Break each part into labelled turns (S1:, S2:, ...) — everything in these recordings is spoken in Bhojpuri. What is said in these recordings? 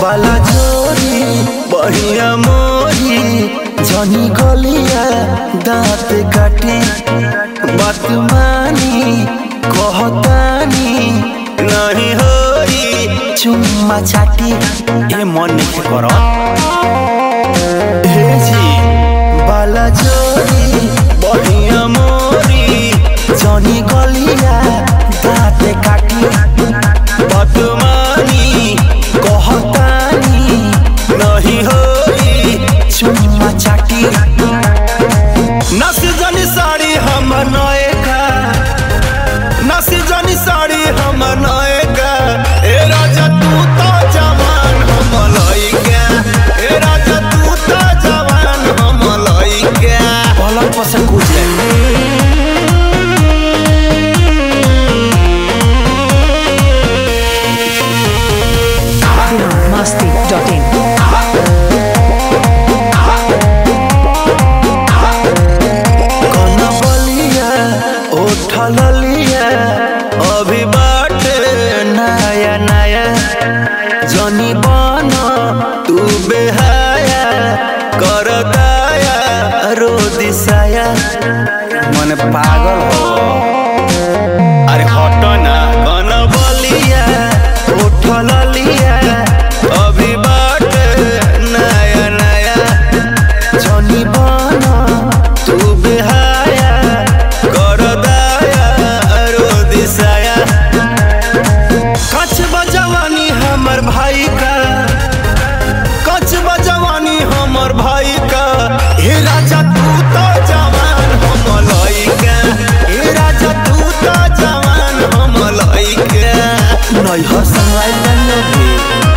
S1: वाला जोरी बढ़िया मोरी जनी गलिया दांत काटी बात मानी कहतानी नहीं होई चुम्मा चाटी ए मन नहीं कर हे जी वाला जोरी बढ़िया मोरी जनी गलिया दांत काटी बात मानी कहतानी नहीं होई चुम्मा चाटी नस जनी साड़ी हम नएगा नस जनी साड़ी हम नएगा ए राजा तू तो जवान हम लइका ए राजा तू तो जवान हम लइका पलंग पर से कूद जाए
S2: biharmasti.in
S1: कनबलिया उठल लिया अभी बाटे नया नया जनी बन तू बेहाया कर दाया रो दिसाया मन पागल हो अरे हट ना कनबलिया उठल लिया अभी बाटे नया नया जनी बन तू बेहाया कर दाया रो दिसाया कच बजवानी हमर भाई का कच बजवानी हमर भाई का हे राजा तू तो जवान हम लइका हे राजा तू तो जवान हम लइका नहीं हसवाई नहीं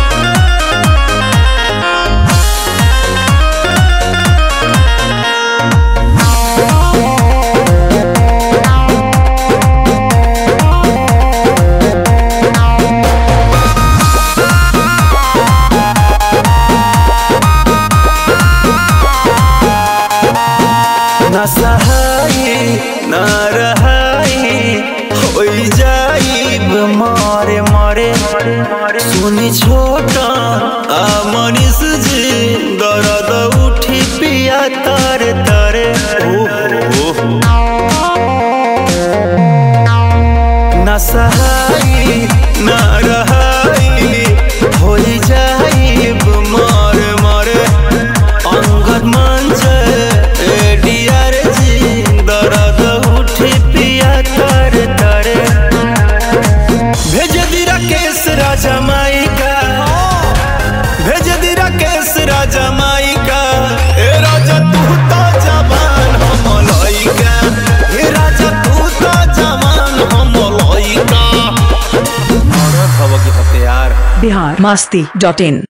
S1: न सहाई न रहाई होई जाइब मारे मारे सुनी छोटा आ मनीष जी दर्द उठी पिया तारे तारे ओहो न सहाई न रहाई होई जाइब मारे मारे अंगद मंच एडीआर जी दर्द उठी पिया तर तरे भेज दी राकेश राजा माई का भेज दी राकेश राजा माई का ए राजा तू तो जवान हम लइका ए राजा तू तो जवान हम लइका औरत हव के हथियार
S2: biharmasti.in